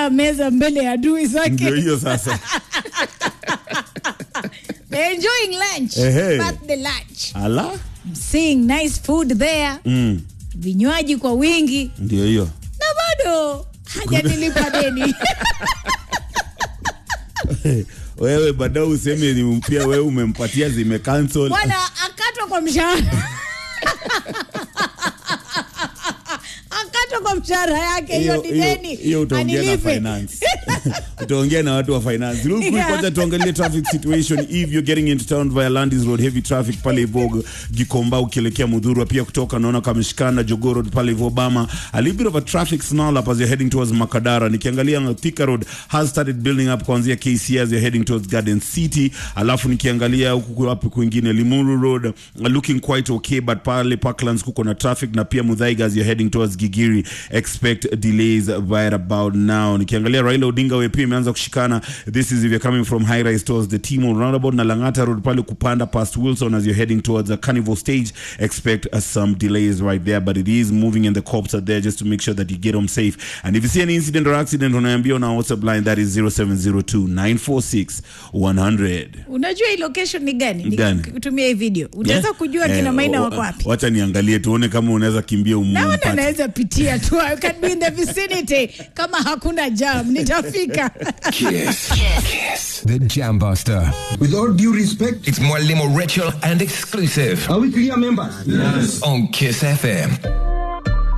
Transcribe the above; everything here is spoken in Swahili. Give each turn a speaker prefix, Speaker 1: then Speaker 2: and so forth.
Speaker 1: amejaa meza mbele ya adui
Speaker 2: ndio
Speaker 1: zake
Speaker 2: hiyo sasa
Speaker 1: They're enjoying lunch
Speaker 2: Ehe.
Speaker 1: birthday lunch
Speaker 2: ala
Speaker 1: seeing nice food there
Speaker 2: mm.
Speaker 1: vinywaji kwa wingi
Speaker 2: ndio hiyo
Speaker 1: na bado hajanilipa deni
Speaker 2: wewe baadaye useme ni pia wewe umempatia zime cancel
Speaker 1: bwana akatwa kwa mshahara akatwa kwa mshahara yake hiyo ni deni
Speaker 2: hiyo utaongea na
Speaker 1: anilipe.
Speaker 2: finance utaongea na watu wa finance Real quick,
Speaker 1: Yeah.
Speaker 2: kwanza tuangalie traffic situation if you're getting into town via Landis Road heavy traffic pale Ivogo Gikomba ukielekea Mudhurwa pia kutoka naona kameshikana Jogoo Road pale Ivo Bama a little bit of a traffic snarl up as you're heading towards Makadara nikiangalia Thika Road has started building up kuanzia KC as you're heading towards Garden City alafu nikiangalia huku wapi kwingine Limuru Road uh, looking quite okay but pale Parklands kuko na traffic na pia Muthaiga as you're heading towards Gigiri expect delays right about now nikiangalia Raila Odinga Way pia imeanza kushikana this is if you're coming from high rise towards the Timo roundabout na Langata Road pale kupanda past Wilson as you're heading towards the Carnival stage expect uh, some delays right there but it is moving and the cops are there just to make sure that you get home safe and if you see any incident or accident unaambia on our WhatsApp line that is 0702 946 100
Speaker 1: unajua hii location ni gani
Speaker 2: Ni gani?
Speaker 1: kutumia hii video utaweza
Speaker 2: Yeah.
Speaker 1: kujua
Speaker 2: Eh,
Speaker 1: kina maina
Speaker 2: wa-
Speaker 1: wako wapi
Speaker 2: wacha niangalie tuone kama unaweza kimbia
Speaker 1: naona
Speaker 2: umpate
Speaker 1: naweza pitia tu I can be in the vicinity kama hakuna jam nitafika
Speaker 3: Kiss. Kiss. The Jam Buster.
Speaker 4: With all due respect,
Speaker 3: It's more limo ritual and exclusive
Speaker 4: are we clear members?
Speaker 3: on Kiss FM.